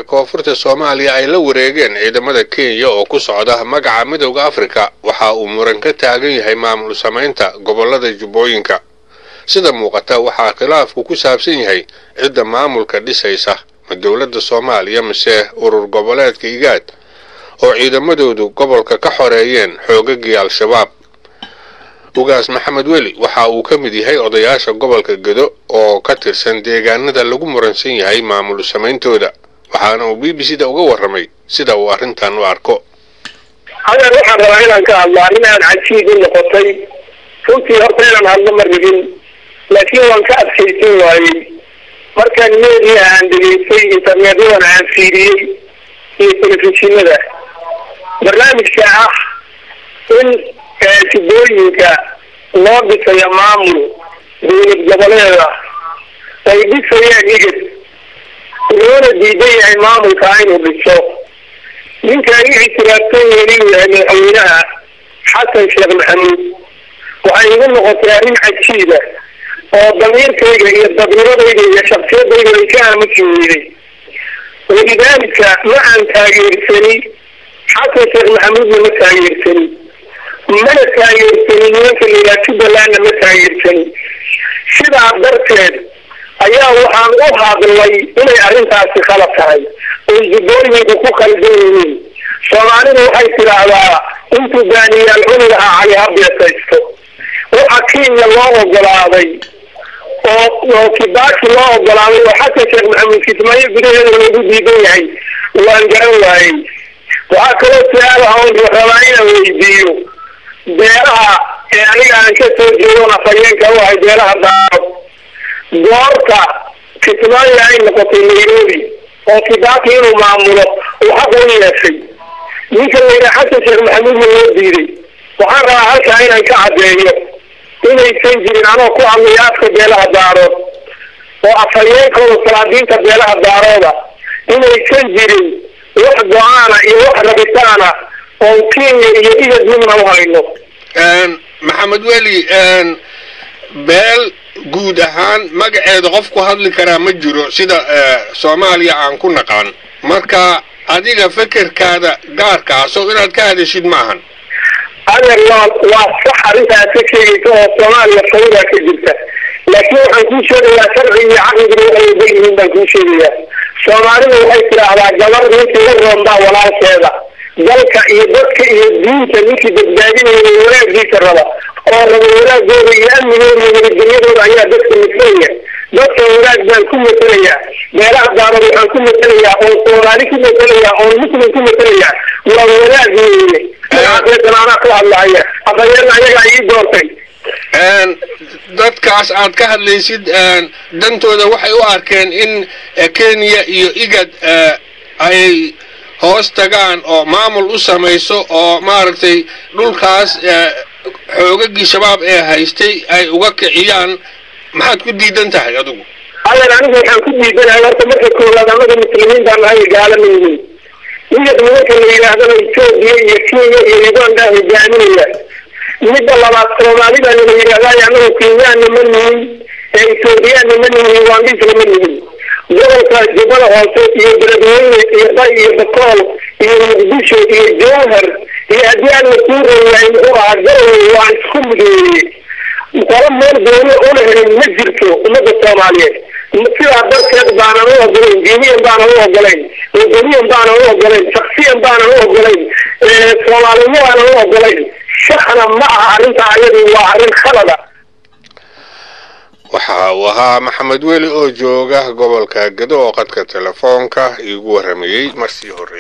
ee koonfurta soomaaliya ay la wareegeen ciidamada kenya oo ku socda magaca midowda afrika waxa uu muran ka taagan yahay maamul samaynta gobollada jubbooyinka sida muuqata waxaa khilaafku ku saabsan yahay cidda maamulka dhisaysa ma dowladda soomaaliya mise urur goboleedka igaad oo ciidamadoodu gobolka ka xoreeyeen xoogagii al-shabaab ugaas maxamed weli waxa uu ka mid yahay odayaasha gobolka gedo oo ka tirsan deegaanada lagu muransan yahay maamul samayntooda waxaana uu b b c da uga warramay sida uu arrintan u arko hadeer waxaan rabaa inaan ka hadlo arrin aad cajiib u noqotay runtii horta inaan hadlo ma rabin laakiin waan ka adkaysan waayey markaan meediya aan dhegaystay internetyadana aan fiiriyey iyo telefishinada barnaamijka ah in jubbooyinka loo dhisayo maamul dowlad goboleeda ay dhisayaan igad loona diidan yahay maamulka inuu dhiso ninkaan i ictiraafsan yahin inuu yahay madaxweynaha xasan sheekh maxamuud waxay igu noqotay arrin cajiiba oo damiirkayga iyo dadnimadayda iyo shaksiyadayda ay ka aamusi weyday walidaalika ma aan taageersani xasan sheekh maxamuudna ma taageersani mana taageersani nimanka layidhaha jubbalandna ma taageersani sidaa darteed ayaa waxaan u hadlay inay arrintaasi khalad tahay oy jubbooyinku ku khaldan yihiin soomaalidu waxay tidhaahdaa intuu baaniyaal cuni lahaa cali ha beesaysto waxa kenya loo ogolaaday oo oo kibaaki loo ogolaaday oo xasan sheekh maxamuud kismaayo gudaheeda loogu diidan yahay waan garan waayey waxaa kaloo su-aalaha oon rabaa inaan weydiiyo beelaha ee aniga aan ka soo jeedona fayeenka u ahay beelaha daaro goorta kismaayo ay noqotay nairobi oo kibaaki inuu maamulo uu xaqa u yeeshay ninka layidhaha xasan sheekh maxamuudna loo diiday waxaan rabaa halkaa inaan ka caddeeyo inaysan jirin anoo ku hadlaya afka beelaha daarood oo afhayeenkooda salaadiinta beelaha daarooda inaysan jirin wax go-aana iyo wax rabitaana oon kenya iyo igad midna u hayno maxamed weli beel guud ahaan magaceeda qof ku hadli karaa ma jiro sida soomaaliya aan ku naqaan marka adiga fekerkaada gaarkaaso inaad ka hadashid maahan adeer waa waa sax arrintaad ka sheegaysa oo soomaaliya fawdaa ka jirta laakiin waxaan kuu sheegayaa sharci iyo caqliguna waxay oga yihiin baan kuu sheegayaa soomaalidu waxay tidhaahdaa gabar ninkii la roonbaa walaalkeeda dalka iyo dadka iyo diinta ninkii badbaadinaya wanaagiisa raba oo raba wanaagooda iyo amnigooda iyo nabadgelyadooda ayaa dadka masalaya dadka wanaag baan ku masalayaa beelaha daarood waxaan ku masalayaa oon soomaali ku masalayaa oon muslim ku masalayaa waa wanaag weeye magacaasaysan anaa ku hadlahaya afhayeena ayagaa ii doortay dadkaas aad ka hadlaysid dantooda waxay u arkeen in kenya iyo igad ay hoos tagaan oo maamul u samayso oo maaragtay dhulkaas xoogagii shabaab ee haystay ay uga kiciyaan maxaad ku diidan tahay adigu ayan anigu waxaan ku diidanahay horta marka koowaad anaga muslimiin baan nahay gaala ma yihiin igad nimanka la yidhaahdana etoobiya iyo kenya iyo uganda hogaaminaya midda labaad soomaalidana la yidhahdaay anagu kenyaana ma nihin ee etoobiyaana ma nihin ugandisna ma nihin gobolka jubbada hoose iyo beledweyne iyo bay iyo bakool iyo muqdisho iyo jowhar iyo haddii alla kuu reeyahay muxuu ahaa garowe waa isku mideeye qolo meel gooni una helin ma jirto ummadda soomaaliyeed sidaa darteed baanan u ogolayn diiniyan baanan u ogolayn wadaniyan baanan u ogolayn shaksiyan baanan u ogolayn soomaalinimo baanan u ogolayn shakna ma aha arrintaa ayadu waa arrin khalada waxa uu ahaa maxamed weli oo jooga gobolka gedo oo qadka telefoonka iigu warramayey marsii horreeyey